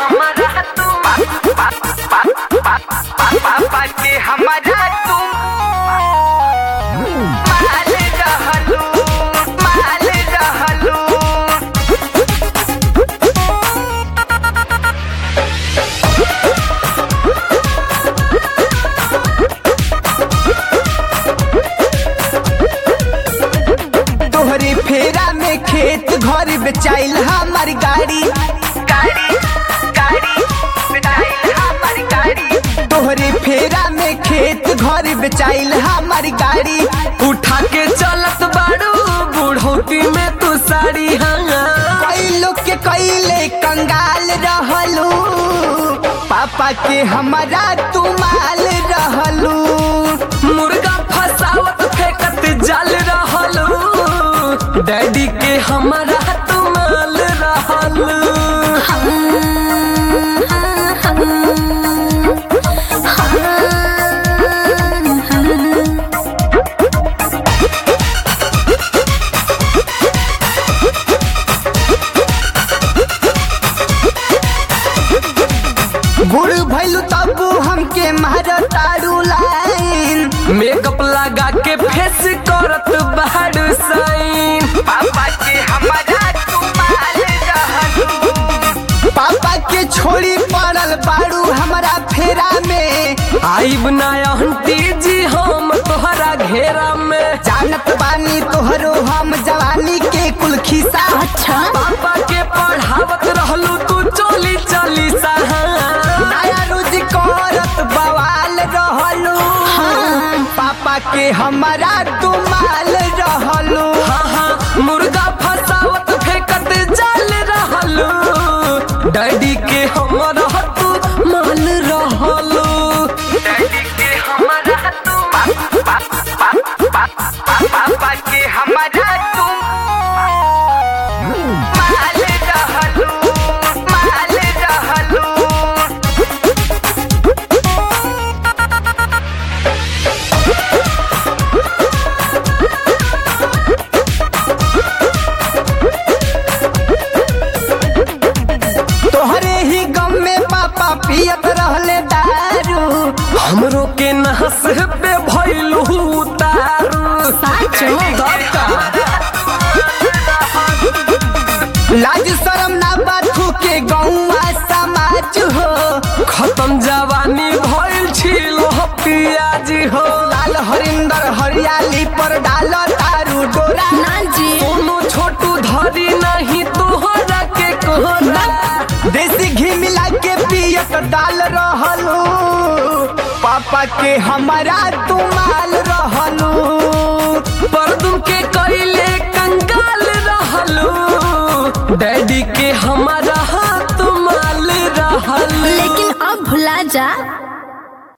हमारा तुम पापा के हमारा तुम माल रहलू माल रहलू तोहरे फेरा में खेत घर बेचाइल हमार गाड़ी गाड़ी गाड़ी बिठाई हमारी गाड़ी तोहरे फेरा में खेत घर बेचाइल हमार गाड़ी उठा के चलत बाड़ू बुढ़ौती में तू साड़ी हाँ कई लोग के कईले कंगाल रहलू पापा के हमारा तुमाल रहलू मुर्गा फसावत फेंकत जाल रहलू डैडी के हमारा तुमाल रहलू बुढ़ भैलू तबू हमके मारतारू लाइन मेकअप लगा के फेस करत बाड़ू साइन पापा के हमारा तुमाल रहलू पापा के छोड़ी पड़ल बाड़ू हमारा फेरा में आइब ना आंटी जी हम तोहरा घेरा में जानत बानी तोहरो हम जवानी के कुल खिसा अच्छा पापा के पढ़ावत रहलू तू चली चली सहा नया रोज करत बवाल रहलू पापा के हमारा तुमाल रहलू हाँ हाँ मुर्गा फसावत फेंकत जाल रहलू डैडी के हमारा तू माल रहलू डैडी के हमारा तुम पापा के हमारा तुम माल रहलू माल रहलू तोहरे ही गम में पापा पियत रहले दारू हमरो के नहस पे भइलू उतारू तब का? लाज शरम ना बाथू के गौवा समाज हो खत्म जवानी भइल छिलो पियाज हो लाल हरिंदर हरियाली पर डाल तारू डोरा दोनों छोटू धरी नहीं तोहरा के कोहरा देसी घी मिला के पियत डाल रहलू पापा के हमारा तुमाल रहलू पर तुम के कइले कंगाल रहलू डैडी के हमारा हाथ माल रहलू लेकिन अब भुला जा